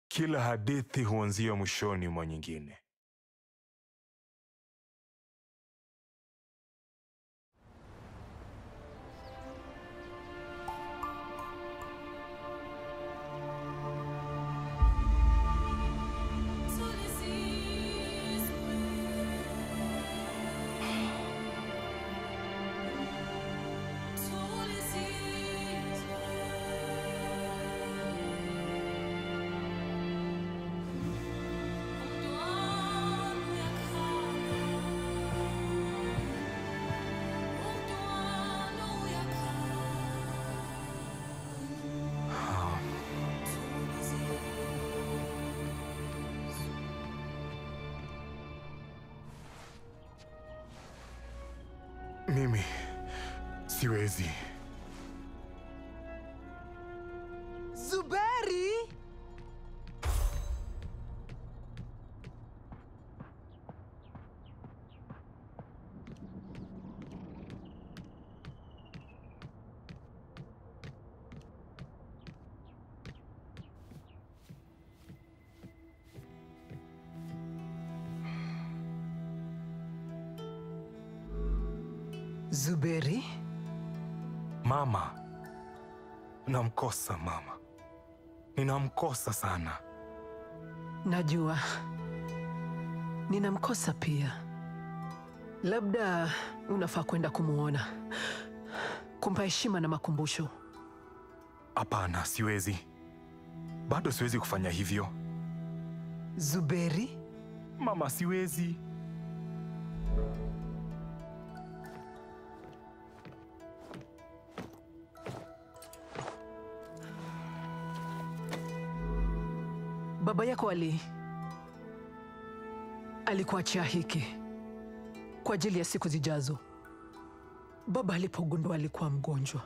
Kila hadithi huanzia mwishoni mwa nyingine. Mimi siwezi. Zuberi! Zuberi? Mama, namkosa mama, ninamkosa sana. Najua ninamkosa pia. Labda unafaa kwenda kumwona, kumpa heshima na makumbusho. Hapana, siwezi, bado siwezi kufanya hivyo Zuberi, mama, siwezi. baba yako ali alikuachia hiki kwa ajili ya siku zijazo. Baba alipogundua alikuwa mgonjwa,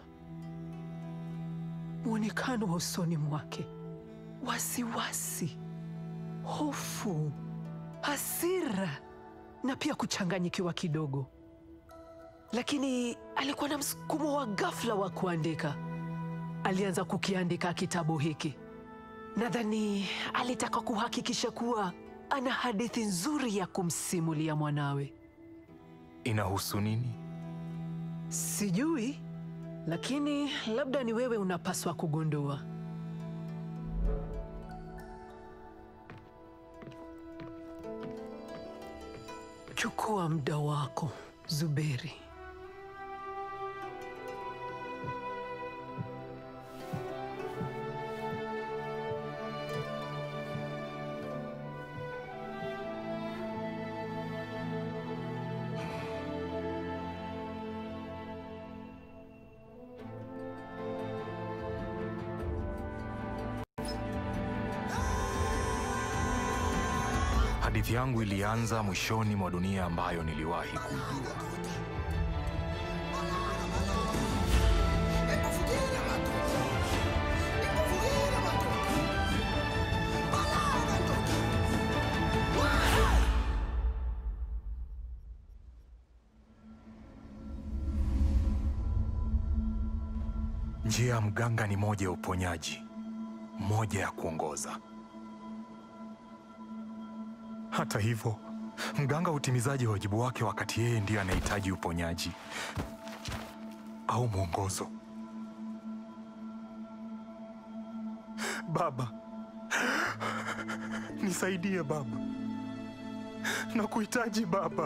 mwonekano wa usoni mwake, wasiwasi, hofu, hasira na pia kuchanganyikiwa kidogo, lakini alikuwa na msukumo wa ghafla wa kuandika. Alianza kukiandika kitabu hiki. Nadhani alitaka kuhakikisha kuwa ana hadithi nzuri ya kumsimulia mwanawe. Inahusu nini? Sijui, lakini labda ni wewe unapaswa kugundua. Chukua muda wako, Zuberi. Hadithi yangu ilianza mwishoni mwa dunia ambayo niliwahi kujua. Njia ya mganga ni moja ya uponyaji, moja ya kuongoza. Hata hivyo, mganga hutimizaji wajibu wake wakati yeye ndiye anahitaji uponyaji au mwongozo. Baba, nisaidie baba, nakuhitaji baba.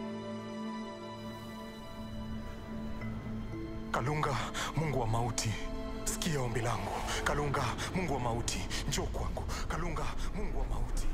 Kalunga, Mungu wa mauti, sikia ombi langu. Kalunga, Mungu wa mauti, njoo kwangu. Kalunga, Mungu wa mauti.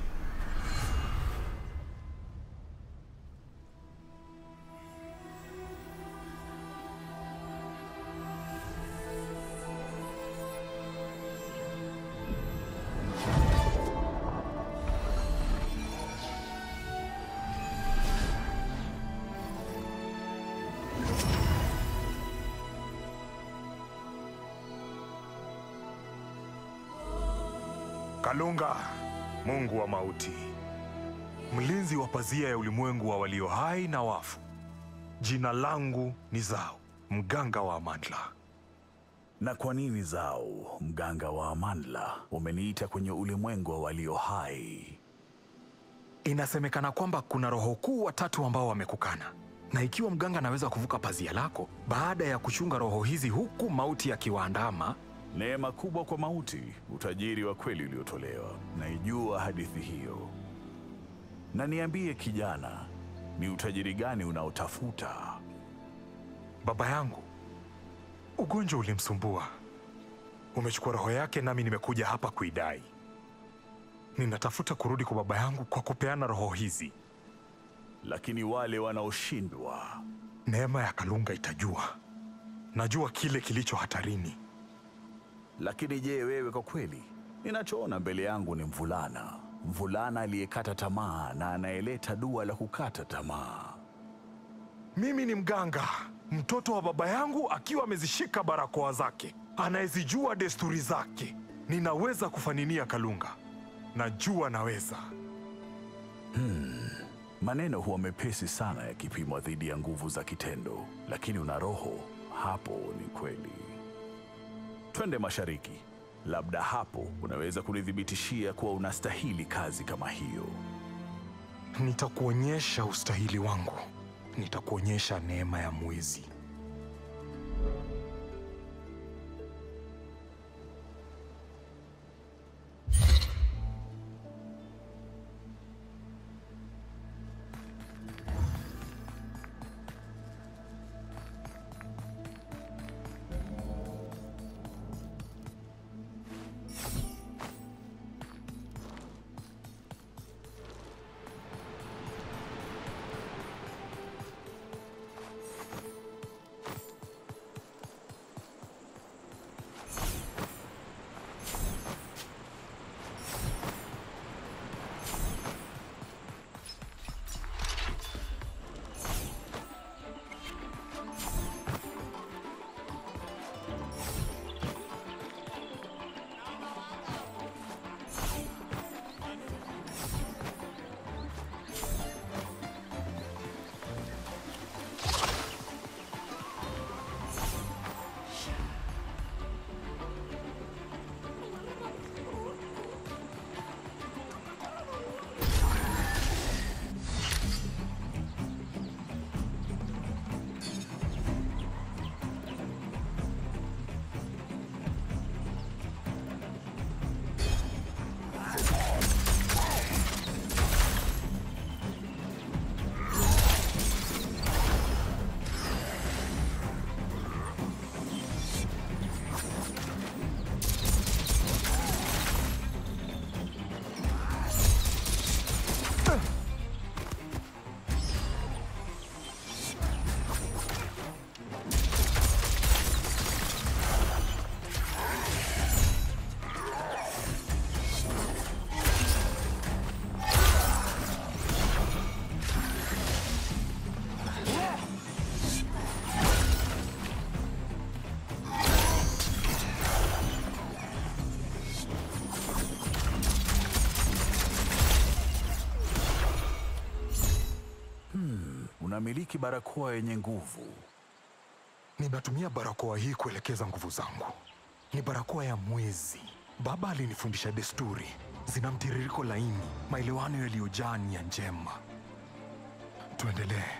Kalunga, Mungu wa mauti, mlinzi wa pazia ya ulimwengu wa walio hai na wafu. Jina langu ni Zao, mganga wa Amandla. Na kwa nini Zau, mganga wa Amanla, umeniita kwenye ulimwengu wa walio hai? Inasemekana kwamba kuna roho kuu watatu ambao wamekukana, na ikiwa mganga anaweza kuvuka pazia lako baada ya kuchunga roho hizi huku mauti yakiwaandama, Neema kubwa kwa mauti, utajiri wa kweli uliotolewa. Naijua hadithi hiyo. Na niambie kijana, ni utajiri gani unaotafuta? baba yangu ugonjwa ulimsumbua, umechukua roho yake, nami nimekuja hapa kuidai. Ninatafuta kurudi kwa baba yangu kwa kupeana roho hizi. Lakini wale wanaoshindwa, Neema ya Kalunga itajua. Najua kile kilicho hatarini. lakini je, wewe kwa kweli? Ninachoona mbele yangu ni mvulana, mvulana aliyekata tamaa na anayeleta dua la kukata tamaa. Mimi ni mganga, mtoto wa baba yangu akiwa amezishika barakoa zake, anayezijua desturi zake. Ninaweza kufaninia Kalunga, najua naweza. Maneno huwa mepesi sana yakipimwa dhidi ya nguvu za kitendo, lakini una roho hapo. Ni kweli. Twende mashariki, labda hapo unaweza kunithibitishia kuwa unastahili kazi kama hiyo. Nitakuonyesha ustahili wangu, nitakuonyesha neema ya mwezi. Unamiliki barakoa yenye nguvu. Ninatumia barakoa hii kuelekeza nguvu zangu. Ni barakoa ya mwezi. Baba alinifundisha desturi, zina mtiririko laini, maelewano yaliyojaa nia njema. Tuendelee.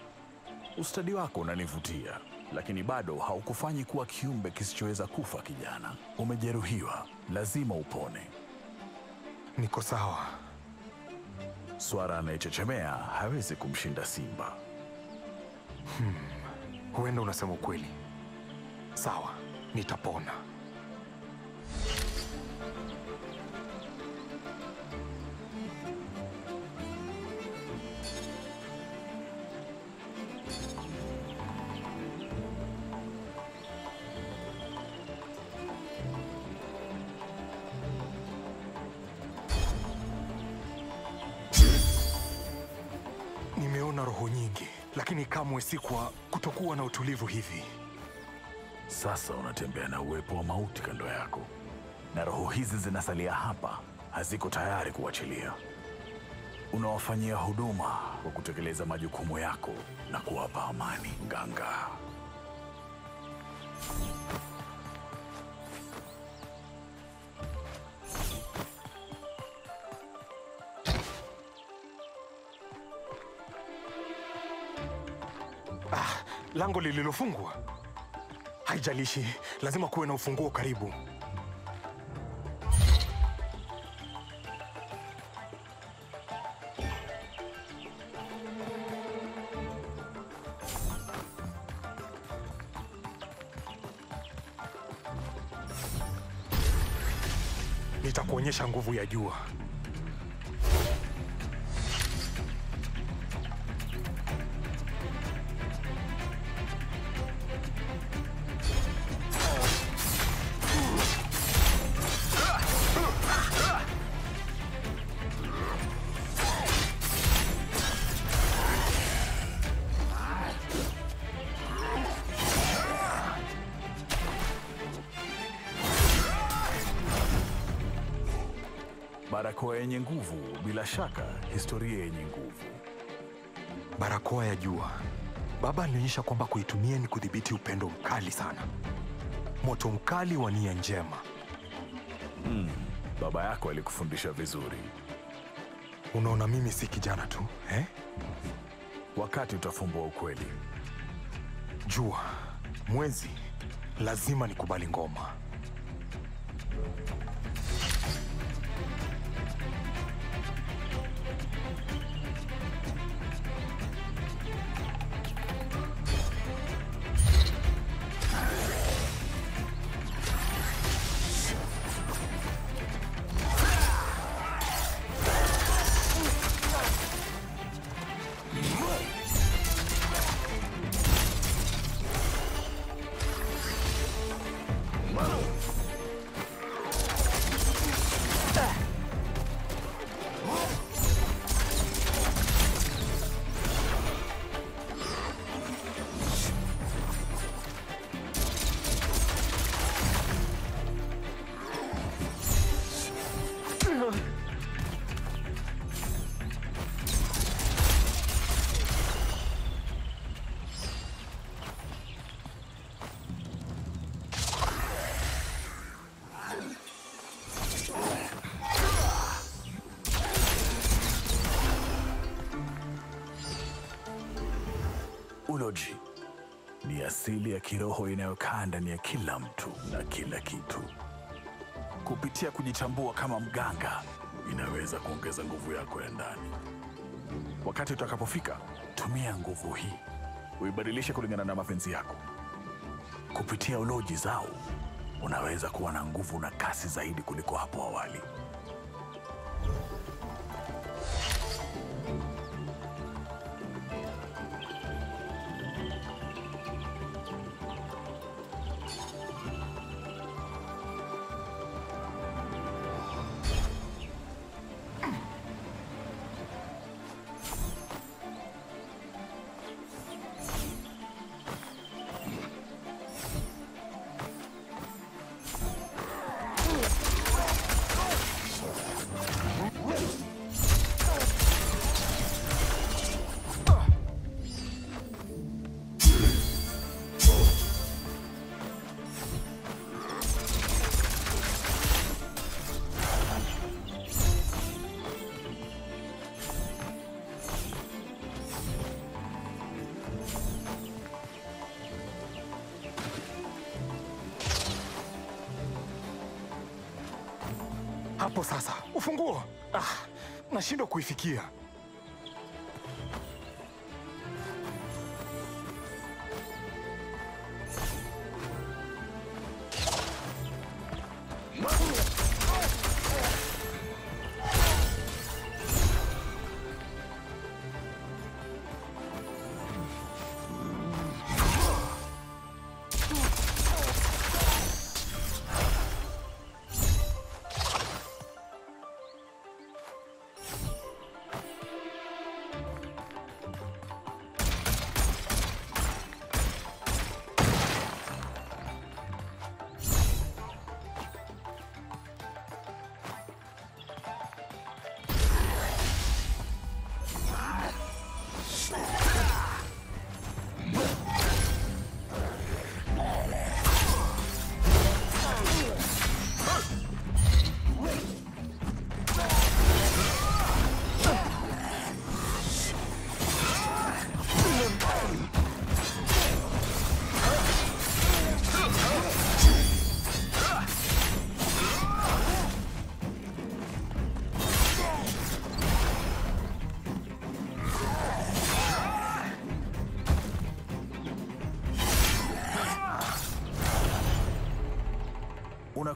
Ustadi wako unanivutia, lakini bado haukufanyi kuwa kiumbe kisichoweza kufa. Kijana, umejeruhiwa, lazima upone. Niko sawa. Swara anayechechemea hawezi kumshinda simba. Huenda unasema ukweli. Sawa, nitapona. Nimeona roho nyingi, lakini kamwe si kwa kutokuwa na utulivu hivi. Sasa unatembea na uwepo wa mauti kando yako, na roho hizi zinasalia hapa, haziko tayari kuachilia. Unawafanyia huduma kwa kutekeleza majukumu yako na kuwapa amani, mganga. Ah, lango lililofungwa. Haijalishi, lazima kuwe na ufunguo karibu. Nitakuonyesha nguvu ya jua. Barakoa yenye nguvu, bila shaka historia yenye nguvu. Barakoa ya jua. Baba alionyesha kwamba kuitumia ni kudhibiti upendo mkali sana, moto mkali wa nia njema. Baba yako alikufundisha vizuri. Unaona, mimi si kijana tu eh? Wakati utafumbua ukweli, Jua, mwezi, lazima nikubali ngoma. uloji ni asili ya kiroho inayokaa ndani ya kila mtu na kila kitu. Kupitia kujitambua kama mganga, inaweza kuongeza nguvu yako ya ndani. Wakati utakapofika, tumia nguvu hii uibadilishe kulingana na mapenzi yako. Kupitia uloji zao, unaweza kuwa na nguvu na kasi zaidi kuliko hapo awali. Hapo sasa, ufunguo. Ah, nashindwa kuifikia.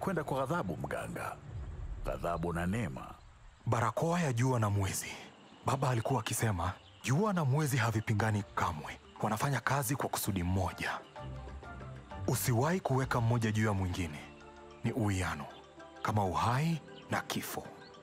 Tunakwenda kwa ghadhabu, mganga, ghadhabu na neema. Barakoa ya jua na mwezi. Baba alikuwa akisema jua na mwezi havipingani kamwe, wanafanya kazi kwa kusudi mmoja. Usiwahi kuweka mmoja juu ya mwingine, ni uwiano, kama uhai na kifo.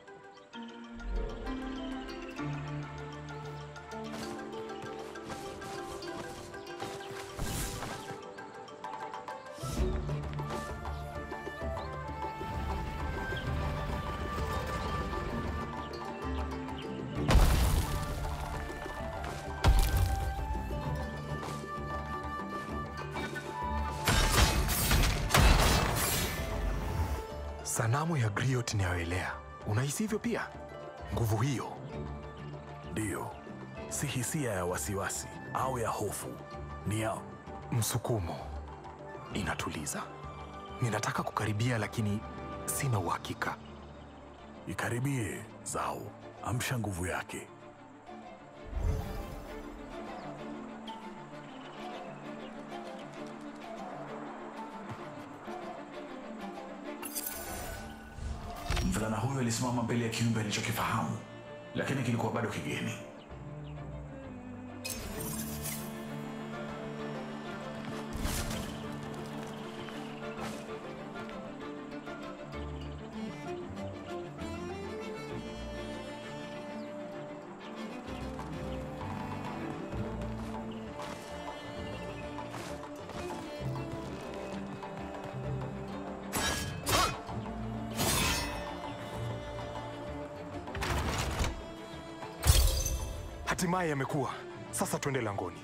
Sanamu ya Griot inayoelea, unahisi hivyo pia? Nguvu hiyo Ndiyo, si hisia ya wasiwasi au ya hofu, ni ya msukumo, inatuliza. Ninataka kukaribia, lakini sina uhakika. ikaribie. Zao, amsha nguvu yake. Mvulana huyo alisimama mbele ya kiumbe alichokifahamu, lakini kilikuwa bado kigeni. Hatimaye yamekuwa sasa, twende langoni.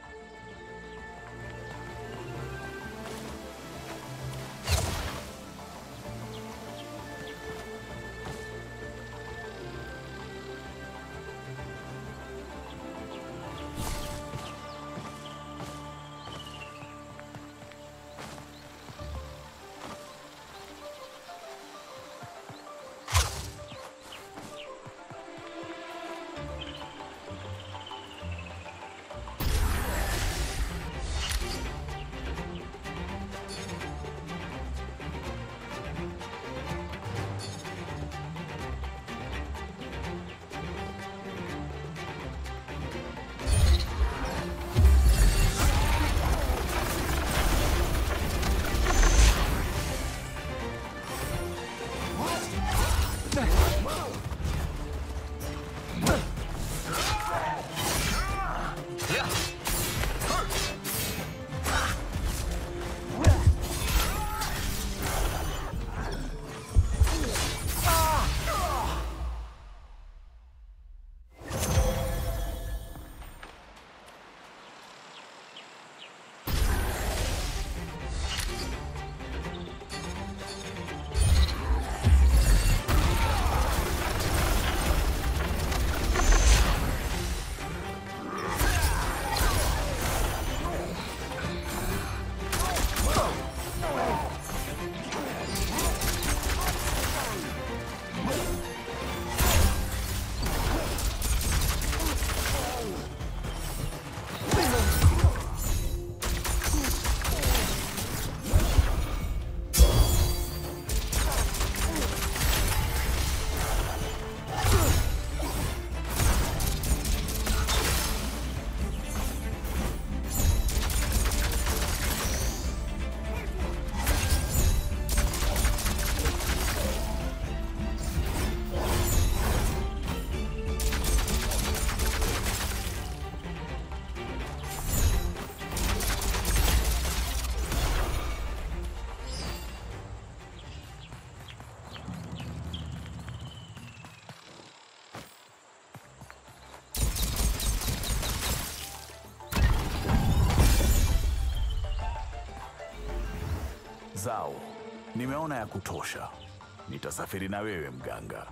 Zao, nimeona ya kutosha. Nitasafiri na wewe mganga.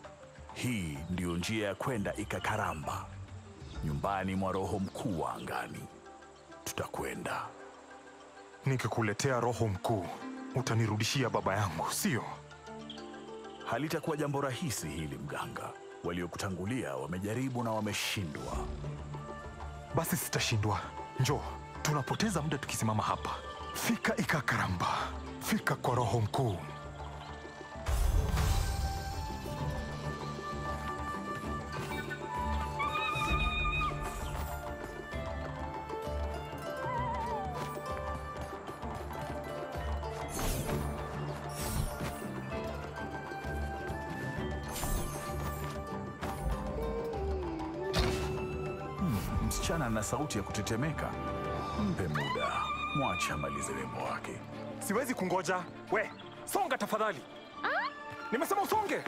Hii ndiyo njia ya kwenda Ikakaramba, nyumbani mwa roho mkuu wa angani. Tutakwenda. Nikikuletea roho mkuu, utanirudishia baba yangu, sio? Halitakuwa jambo rahisi hili mganga. Waliokutangulia wamejaribu na wameshindwa. Basi sitashindwa. Njoo, tunapoteza muda tukisimama hapa. Fika Ikakaramba, fika kwa roho mkuu. msichana na sauti ya kutetemeka. Mpe muda, mwache amalize wimbo wake. Siwezi kungoja. We, songa tafadhali. Nimesema usonge.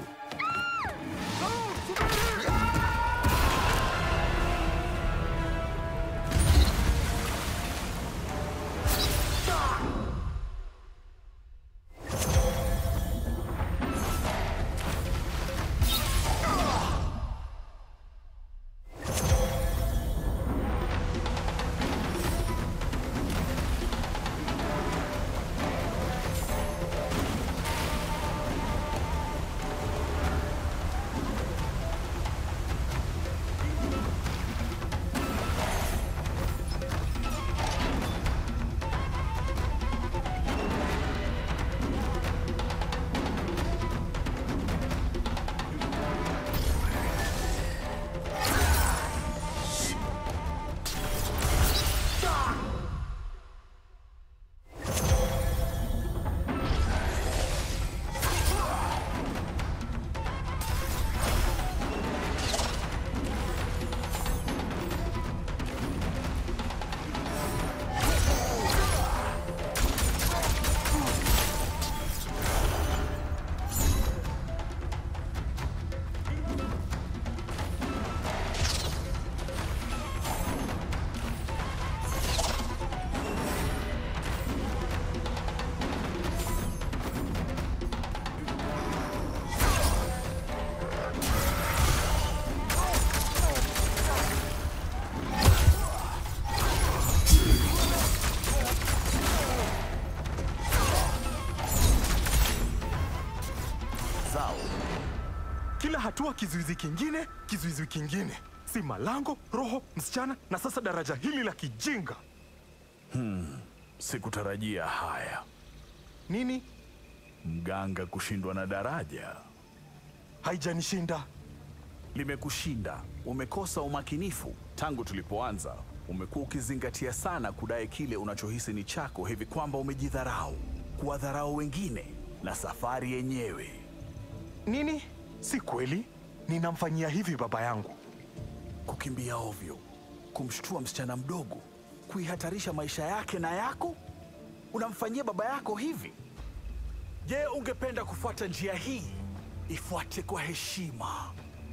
Zao Kila hatua kizuizi kingine, kizuizi kingine. Si malango, roho, msichana na sasa daraja hili la kijinga. sikutarajia haya. Nini? Mganga kushindwa na daraja Haijanishinda. limekushinda. Umekosa umakinifu tangu tulipoanza. Umekuwa ukizingatia sana kudai kile unachohisi ni chako, hivi kwamba umejidharau, kuwadharau wengine na safari yenyewe. Nini? Si kweli. Ninamfanyia hivi baba yangu. Kukimbia ovyo, kumshtua msichana mdogo, kuihatarisha maisha yake na yako. Unamfanyia baba yako hivi? Je, ungependa kufuata njia hii? Ifuate kwa heshima.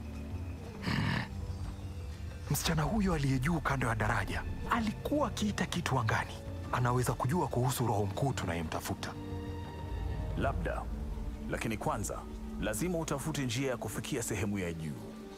Msichana huyo aliye juu kando ya daraja alikuwa akiita kitu angani. Anaweza kujua kuhusu roho mkuu tunayemtafuta. Labda, lakini kwanza lazima utafute njia ya kufikia sehemu ya juu.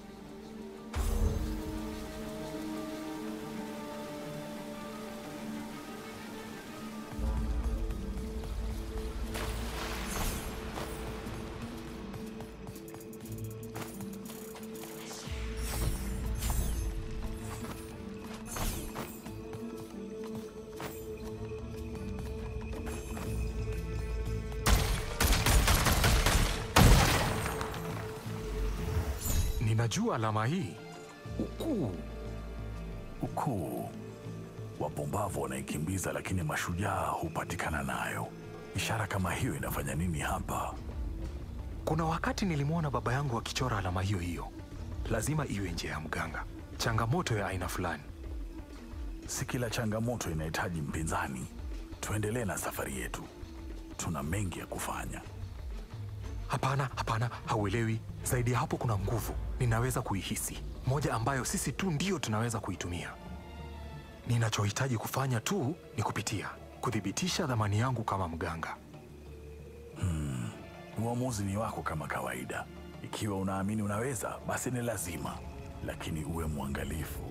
Ninajua alama hii. Ukuu. Ukuu, wapumbavu wanaikimbiza, lakini mashujaa hupatikana nayo. Ishara kama hiyo inafanya nini hapa? Kuna wakati nilimwona baba yangu akichora alama hiyo hiyo. Lazima iwe njia ya mganga. Changamoto ya aina fulani. Si kila changamoto inahitaji mpinzani. Tuendelee na safari yetu, tuna mengi ya kufanya. Hapana, hapana, hauelewi. Zaidi ya hapo kuna nguvu. Ninaweza kuihisi. Moja ambayo sisi tu ndio tunaweza kuitumia. Ninachohitaji kufanya tu ni kupitia, kuthibitisha dhamani yangu kama mganga. Uamuzi ni wako kama kawaida. Ikiwa unaamini unaweza, basi ni lazima, lakini uwe mwangalifu.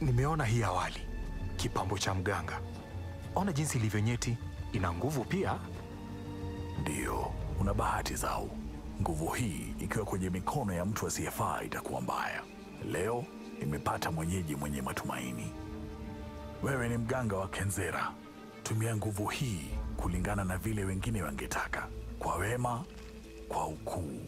Nimeona hii awali, kipambo cha mganga. Ona jinsi ilivyo nyeti, ina nguvu pia. Ndiyo, una bahati zao. Nguvu hii ikiwa kwenye mikono ya mtu asiyefaa itakuwa mbaya. Leo nimepata mwenyeji mwenye matumaini. Wewe ni mganga wa Kenzera. Tumia nguvu hii kulingana na vile wengine wangetaka, kwa wema, kwa ukuu.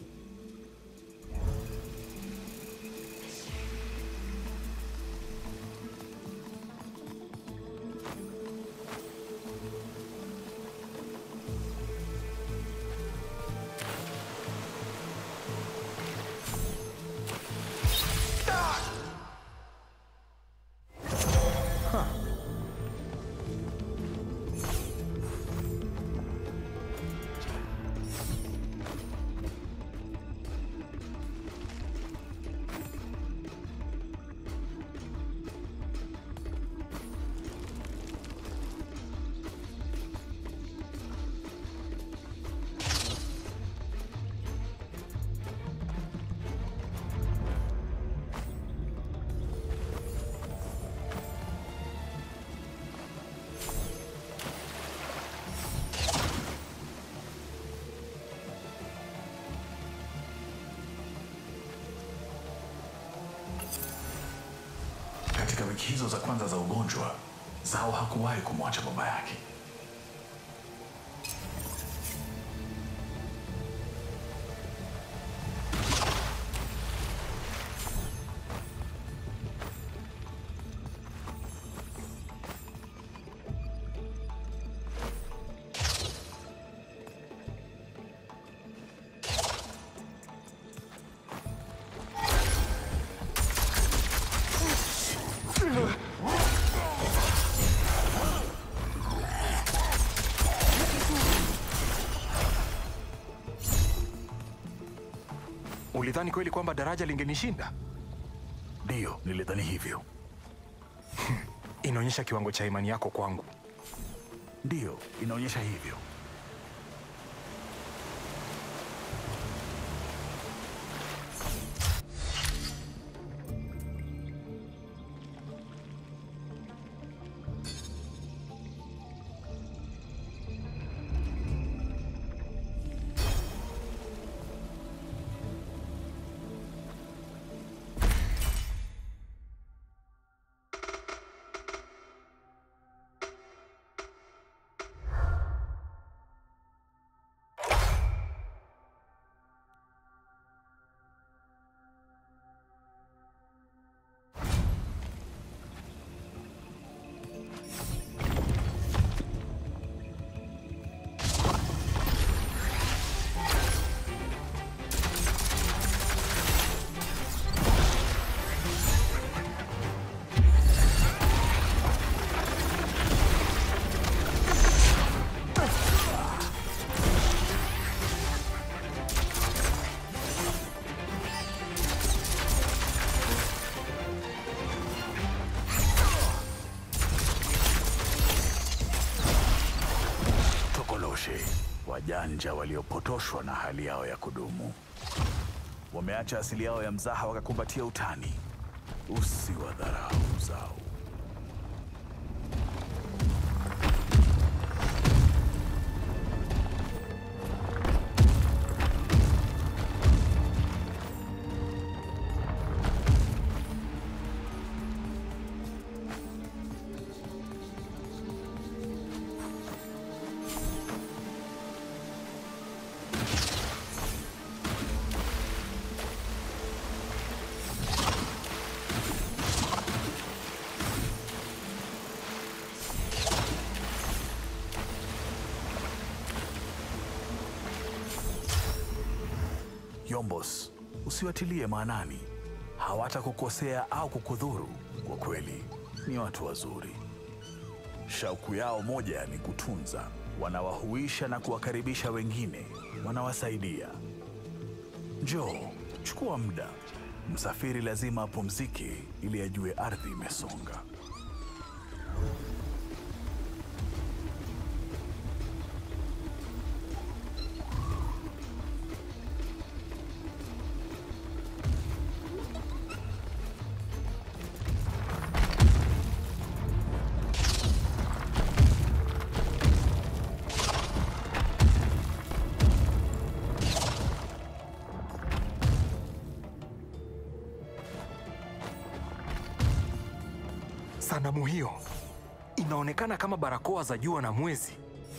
Katika wiki hizo za kwanza za ugonjwa, Zao hakuwahi kumwacha baba yake. Ulidhani kweli kwamba daraja lingenishinda? Ndiyo, nilidhani hivyo. Inaonyesha kiwango cha imani yako kwangu. Ndiyo, inaonyesha hivyo. Tokoloshe, wajanja waliopotoshwa na hali yao ya kudumu. Wameacha asili yao ya mzaha wakakumbatia utani. Usiwadharau zao. Yombos, usiwatilie maanani. Hawatakukosea au kukudhuru. Kwa kweli ni watu wazuri. Shauku yao moja ni kutunza, wanawahuisha na kuwakaribisha wengine, wanawasaidia. Njoo, chukua muda. Msafiri lazima apumzike ili ajue ardhi imesonga. Sanamu hiyo inaonekana kama barakoa za jua na mwezi.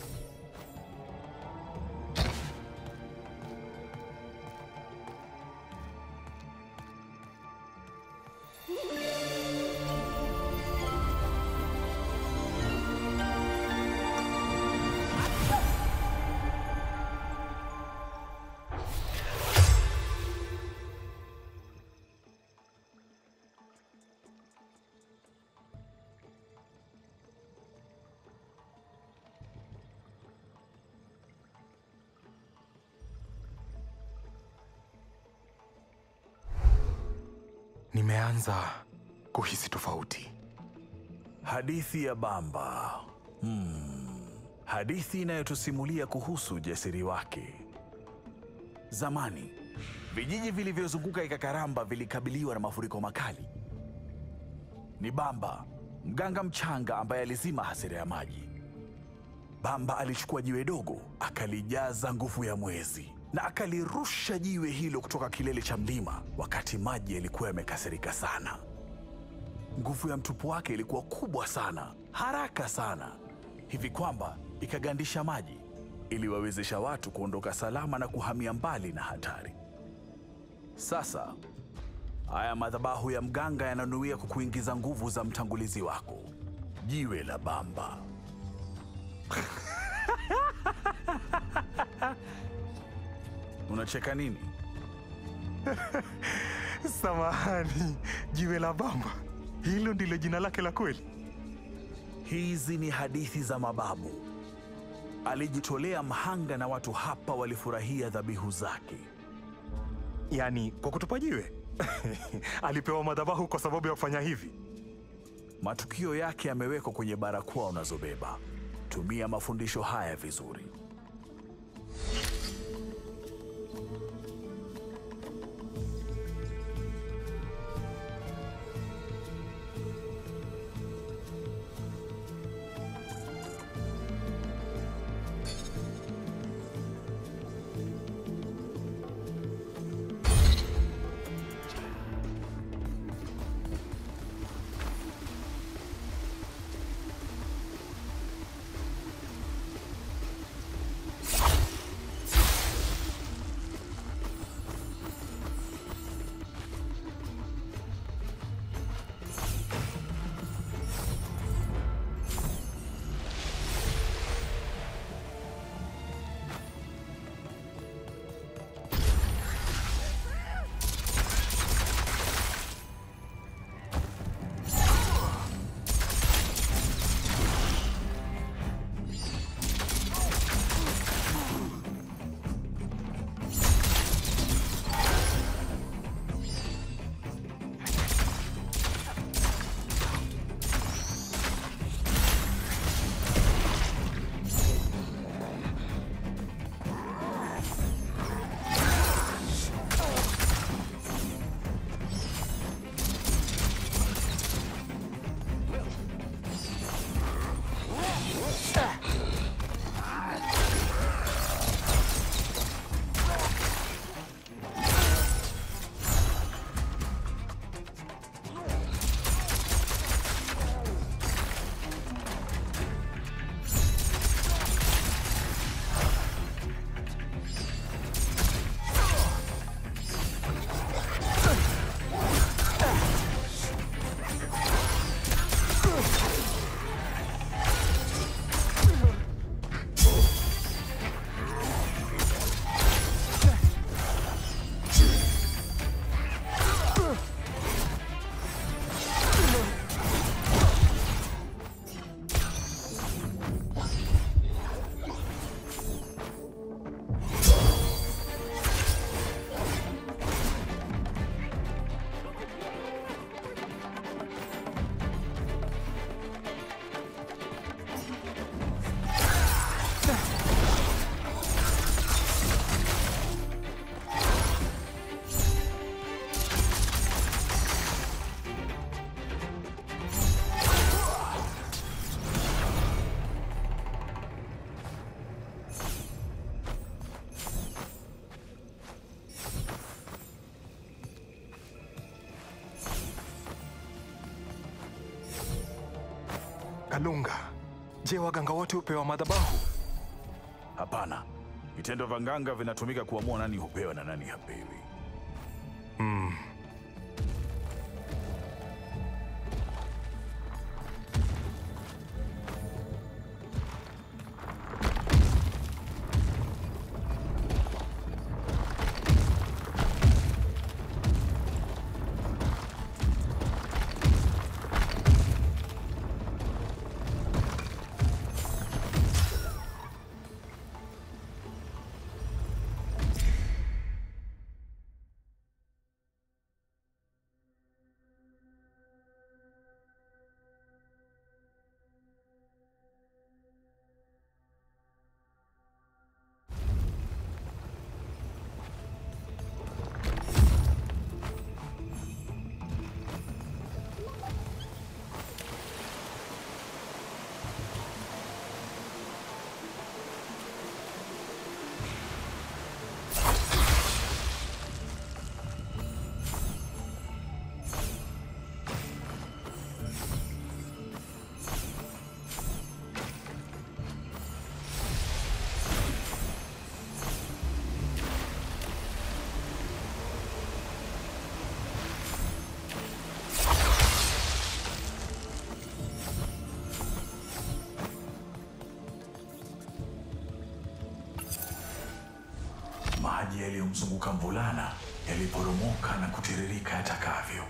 Nimeanza kuhisi tofauti. Hadithi ya Bamba. Hmm. Hadithi inayotusimulia kuhusu ujasiri wake. Zamani, vijiji vilivyozunguka Ikakaramba vilikabiliwa na mafuriko makali. Ni Bamba, mganga mchanga ambaye alizima hasira ya maji. Bamba alichukua jiwe dogo, akalijaza nguvu ya mwezi na akalirusha jiwe hilo kutoka kilele cha mlima wakati maji yalikuwa yamekasirika sana. Nguvu ya mtupu wake ilikuwa kubwa sana, haraka sana, hivi kwamba ikagandisha maji, iliwawezesha watu kuondoka salama na kuhamia mbali na hatari. Sasa haya madhabahu ya mganga yananuia kukuingiza nguvu za mtangulizi wako, jiwe la Bamba. Unacheka nini? Samahani, jiwe la Bamba, hilo ndilo jina lake la kweli? Hizi ni hadithi za mababu. Alijitolea mhanga na watu hapa walifurahia dhabihu zake. Yaani kwa kutupa jiwe? Alipewa madhabahu kwa sababu ya kufanya hivi? Matukio yake yamewekwa kwenye barakoa unazobeba. Tumia mafundisho haya vizuri. Kalunga, je, waganga wote hupewa madhabahu? Hapana, vitendo vya nganga vinatumika kuamua nani hupewa na nani hapewi. Maji yaliyomzunguka mvulana yaliporomoka na kutiririka yatakavyo.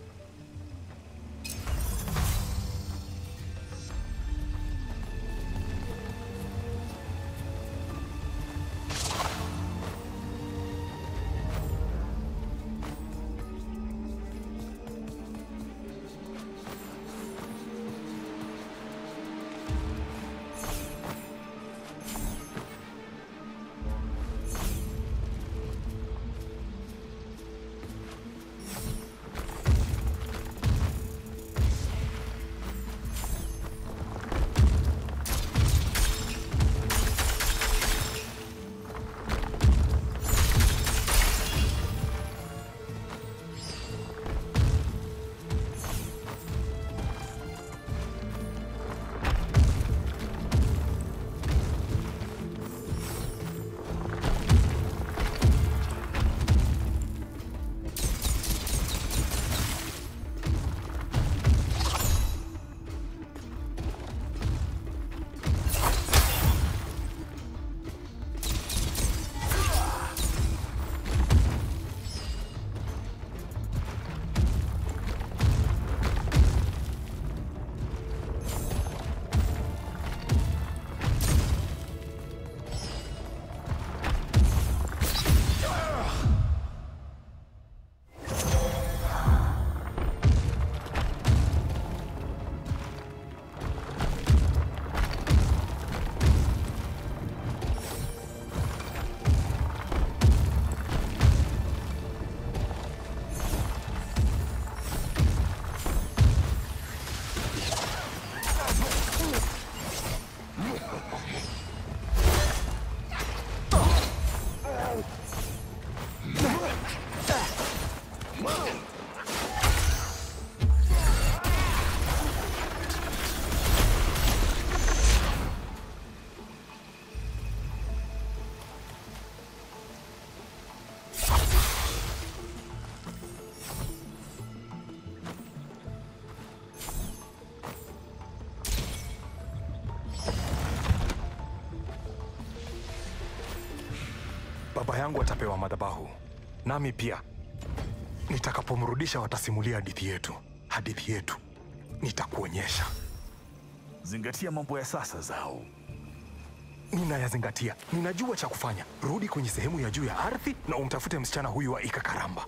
Baba yangu atapewa madhabahu, nami pia. Nitakapomrudisha watasimulia hadithi yetu, hadithi yetu. Nitakuonyesha. Zingatia mambo ya sasa zao. Ninayazingatia, ninajua cha kufanya. Rudi kwenye sehemu ya juu ya ardhi na umtafute msichana huyu wa Ikakaramba.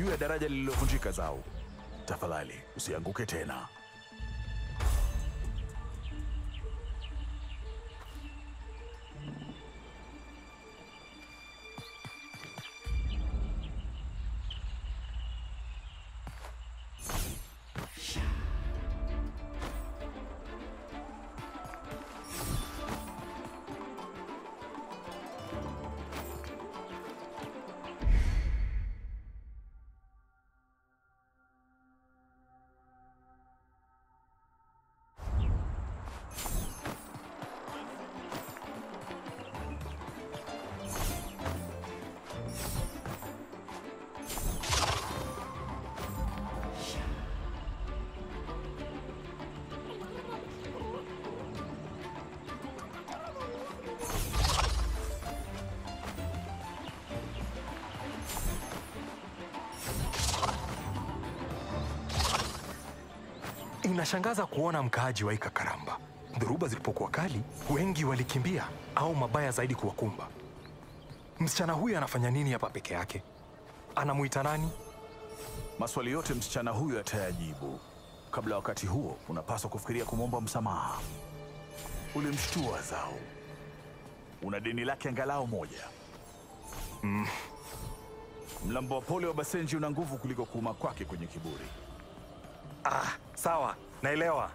juu ya daraja lililovunjika zao. Tafadhali usianguke tena. Inashangaza kuona mkaaji wa Ikakaramba. Dhoruba zilipokuwa kali, wengi walikimbia au mabaya zaidi kuwakumba. Msichana huyu anafanya nini hapa peke yake? Anamuita nani? Maswali yote msichana huyu atayajibu. Kabla ya wakati huo, unapaswa kufikiria kumwomba msamaha. Ulimshtua Zao, una deni lake angalau moja. Mm. Mlambo wa pole wa Basenji una nguvu kuliko kuuma kwake kwenye kiburi. Ah, sawa, naelewa.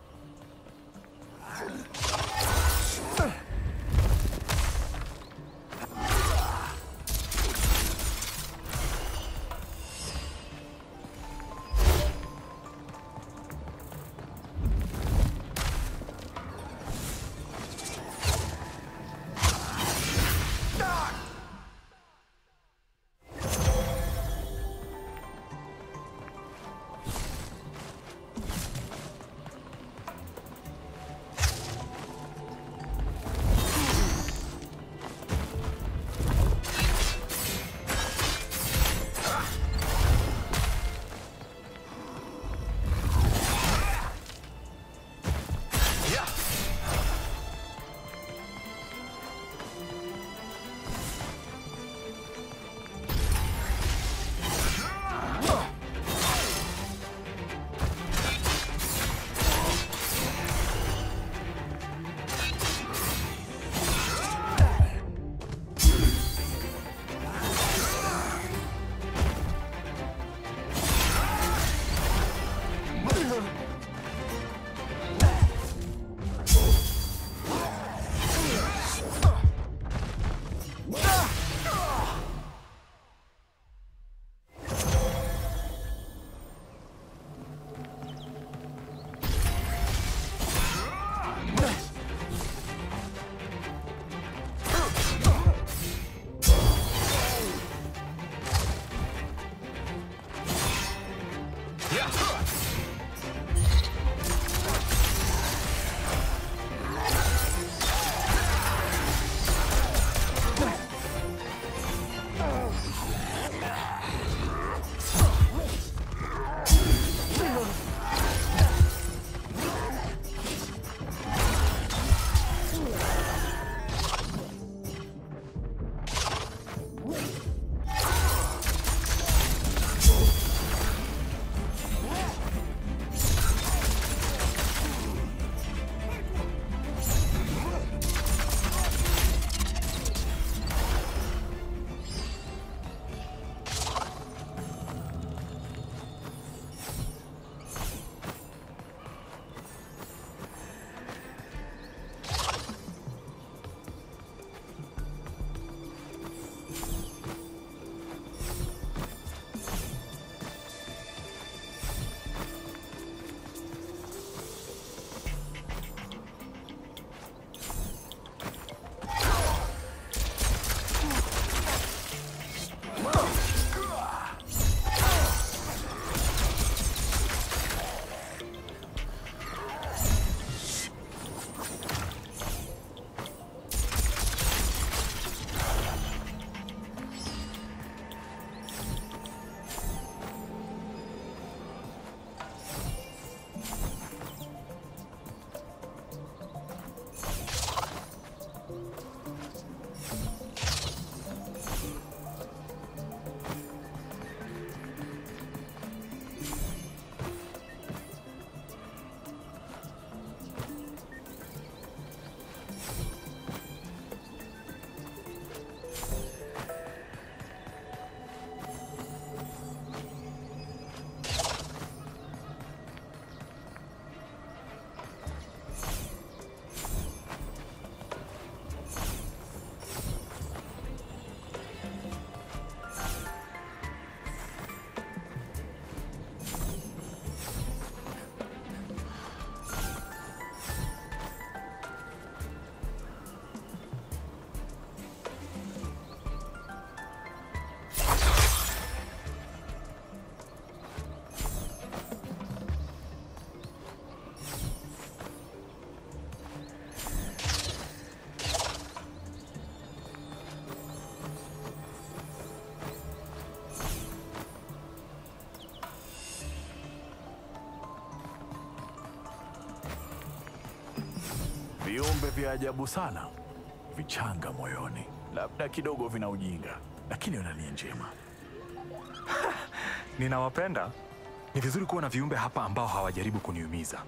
Viumbe vya ajabu sana, vichanga moyoni, labda kidogo vina ujinga, lakini wana nia njema. Ninawapenda. Ni vizuri kuwa na viumbe hapa ambao hawajaribu kuniumiza.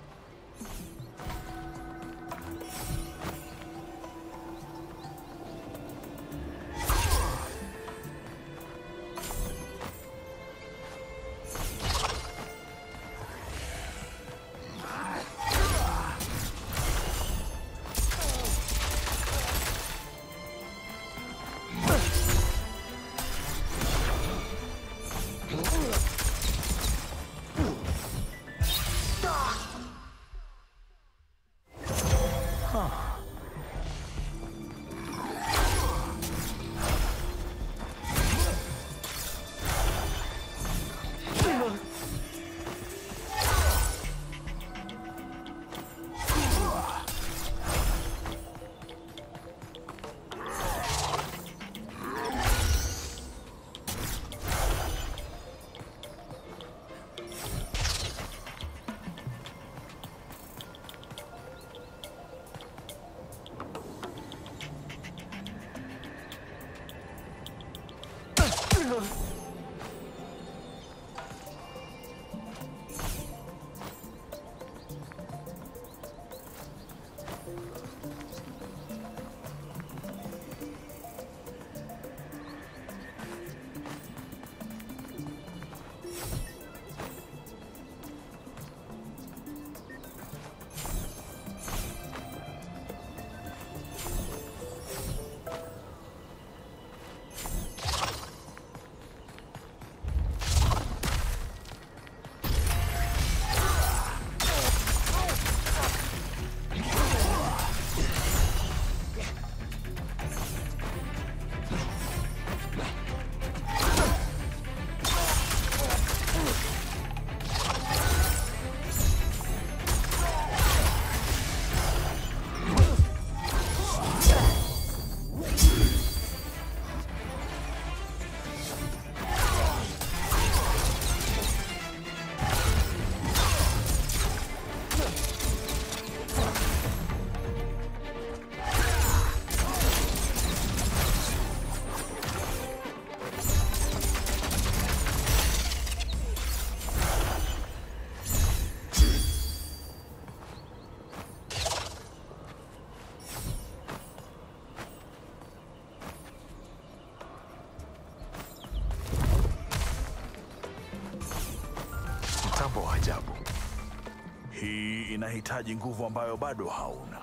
Mtambo wa ajabu. Hii inahitaji nguvu ambayo bado hauna.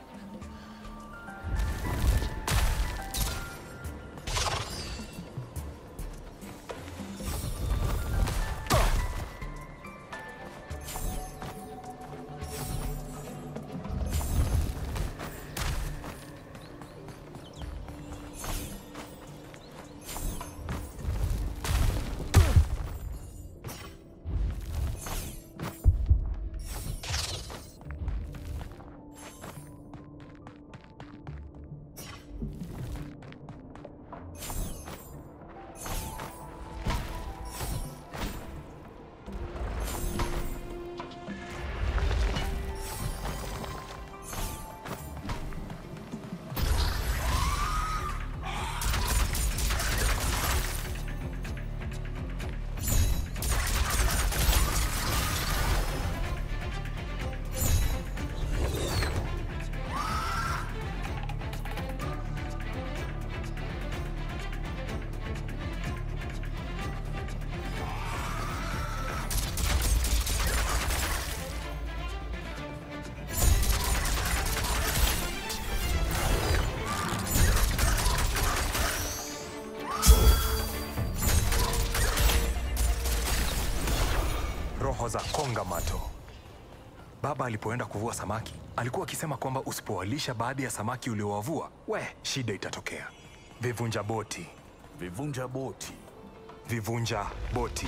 roho za kongamato. Baba alipoenda kuvua samaki alikuwa akisema kwamba usipowalisha baadhi ya samaki uliowavua, we, shida itatokea. Vivunja boti, Vivunja boti. vivunja boti.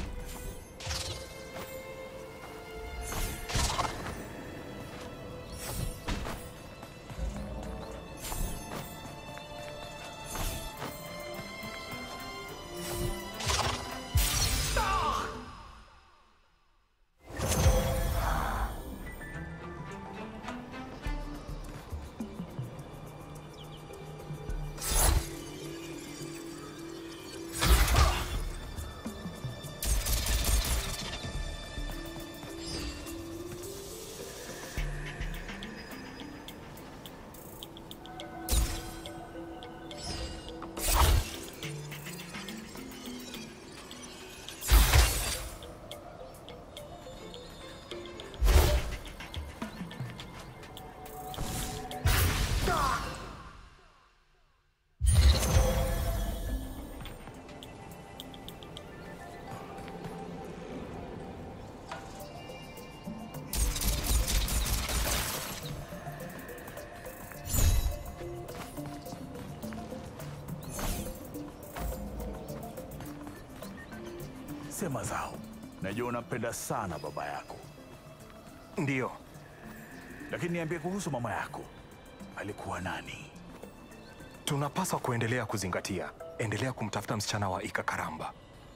Sema Zao, najua unampenda sana baba yako, Ndiyo, lakini niambie kuhusu mama yako. Alikuwa nani? tunapaswa kuendelea kuzingatia. Endelea kumtafuta msichana wa Ika Karamba.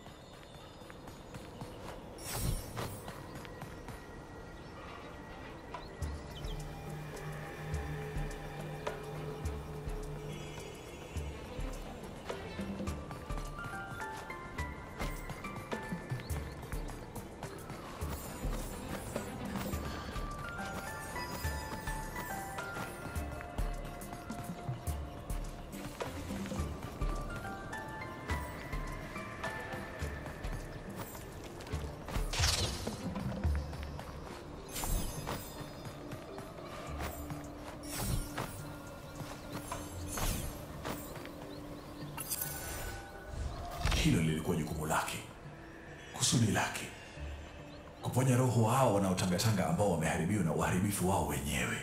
Hilo lilikuwa jukumu lake, kusudi lake, kuponya roho hao wanaotangatanga ambao wameharibiwa na uharibifu wao wenyewe.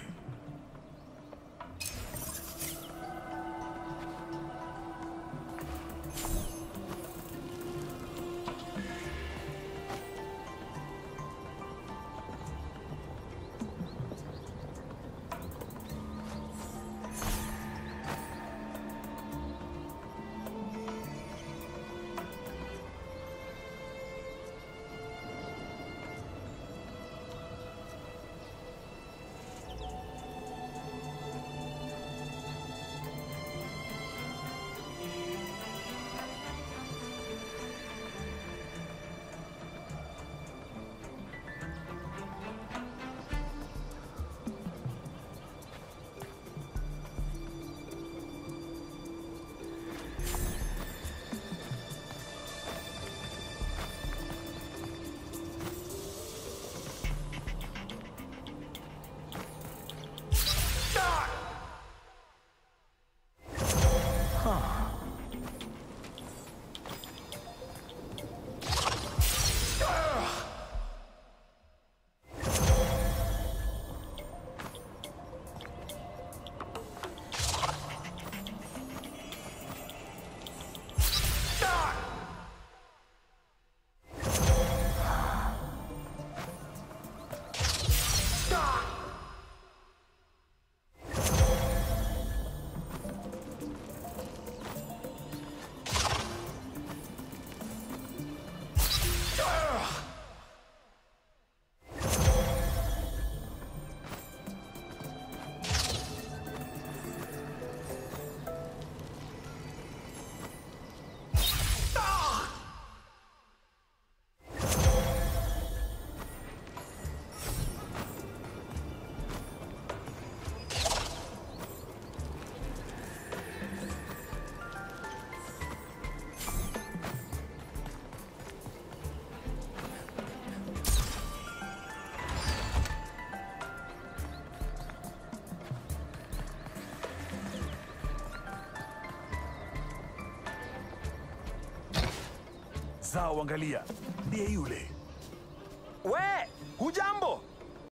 Zao, angalia, ndiye yule. We, hujambo?